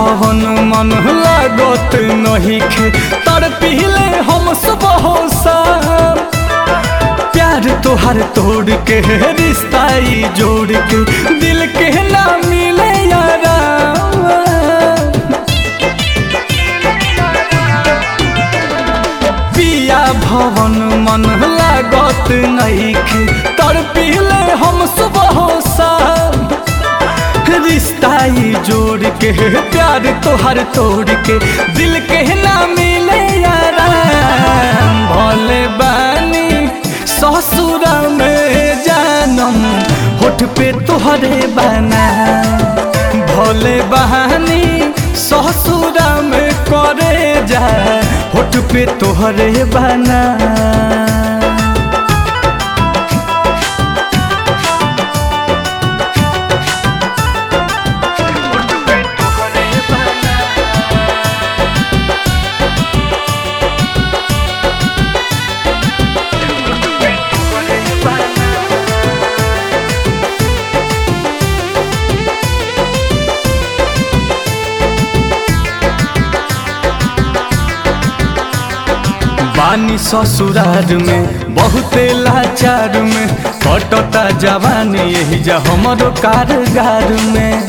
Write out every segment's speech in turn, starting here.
भवन मन लागत नहीं खे तर पीले हम सुबह शाम प्यार तोहर तोड़ के रिश्ता ई जोड़ के दिल के ना मिले यारा पिया भवन मन लागत नहीं खे तर पीले हम सुबह शाम रिश्ता ई जोड़ के प्यार तोहर तोड़ के दिल के ना मिले यारा भोले बानी ससुर में जानम होठ पे तोहरे बना भोले बहानी ससुर में करे जा होठ पे तोहरे बना बानी ससुरार में बहुते लाचार में कटता जवानी यही जा हमरो कारगार में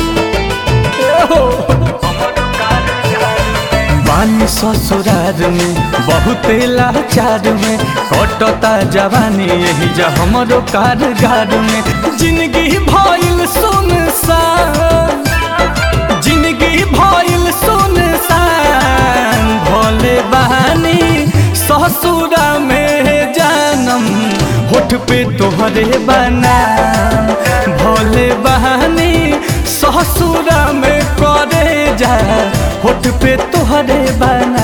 बानी ससुरार में बहुते लाचार में कटता जवानी यही जा हमरो कारगार में जिंदगी भइल सुनसान जिंदगी भइल सुनसान भोले बहानी ससुरा में जानम होठ पे तोहरे बना भोले बहानी ससुरा में करे जा होठ पे तोहरे बना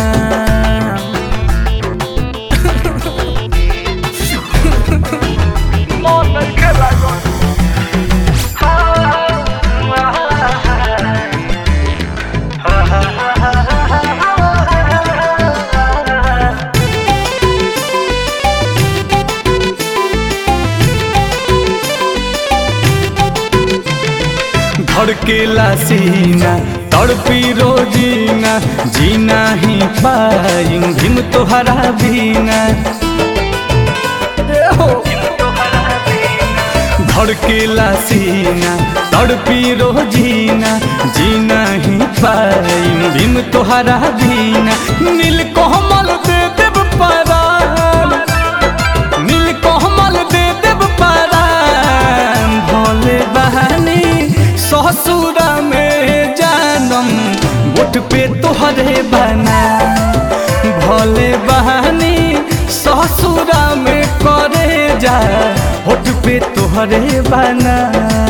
धड़केला सीना तड़पी रोजीना जीना ही पाई हिम तोहरा बीना धड़केला सीना तड़पी रोजीना जीना ही पाई हिम तोहरा बीना नील कोमल दे देव परान नील कोमल दे देव परान भोले बहानी ससुर में जानम बुट पे तोहरे बना भोले बहानी ससुर में करे जा होठ पे तोहरे बना